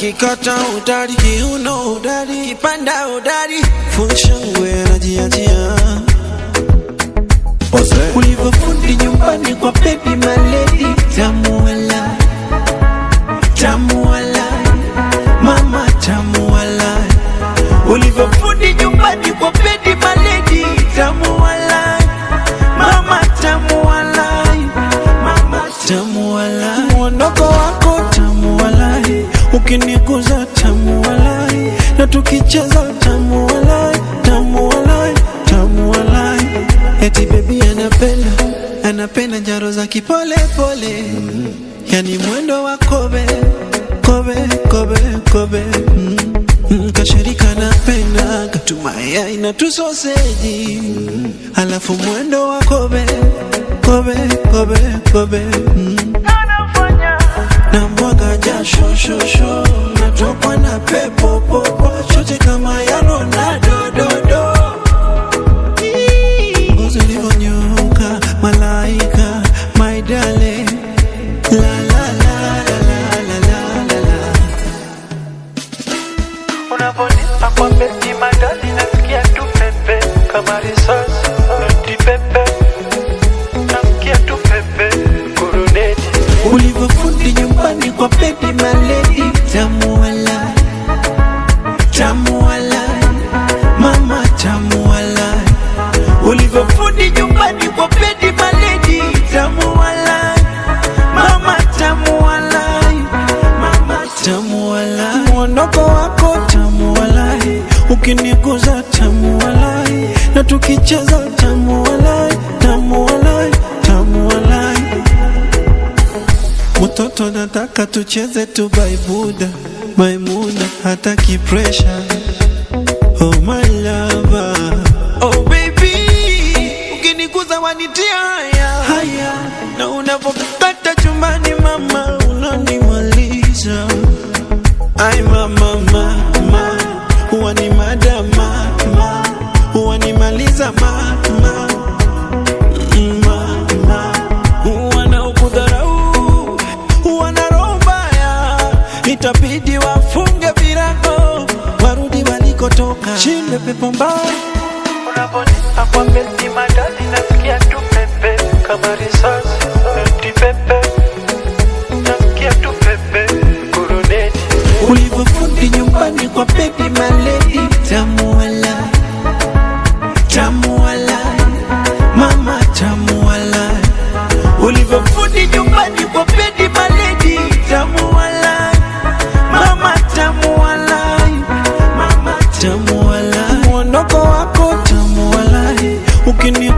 kikata udari, kiuno udari, kipanda udari, funshangwe anajiachia ulivyofundi nyumbani kwa baby maledi, tamu wala tamu wala mama tamu wala ulivyofundi nyumbani kwa baby maledi, tamu wala mama tamu wala mama tamu wala mwondoko wako tamu wala ukiniguza tamu wala na tukicheza tamu wala tamu wala tamu wala eti baby anapenda anapenda njaro za kipole pole yani mwendo wa kobe kobe kobe kobe mm. Mm, kashirika napenda katumaya na tusoseji mm. alafu mwendo wa kobe kobe kobe kobe mm. na mwaga jasho shosho natokwa na pepo popo chote kama ya Ronaldo dodo ngozi ulivyonyoka malaika my darling la la la la la la la la la Unavonipa kwa beti madali nasikia tu pepe kama risasi noti pepe nasikia tu pepe kuruneti ulivyofundi nyumbani kwa baby maledi tamu wala tamu wala mama tamu wala ulivyofundi nyumbani kwa baby maledi tamu wala mama tamu wala mama tamu wala mwondoko wako tamu wala ukiniguza tamu wala na tukicheza tamu wala tamu wala tamu wala Mtoto nataka tucheze tu baibuda Maimuna hataki pressure Oh my lover Oh baby Ukiniguza wanitia haya Haya Na unavokata chumbani mama Unanimaliza Ay mama mama Huwa ni madama mama Huwa nimaliza mama mama wanaokudharau wana roho mbaya, itabidi wafunge virago warudi walikotoka. Shinde pepo mbaya Unavonipa kwa beti madali nasikia tu pepe kama risasi noti pepe nasikia tu pepe kuruneti ulivyofundi nyumbani kwa baby maledi, tamu wala tamu wala mama tamu wala ulivyofundi nyumbani kwa baby maledi, tamu wala mama tamu wala mama tamu wala mwondoko wako tamu wala ukini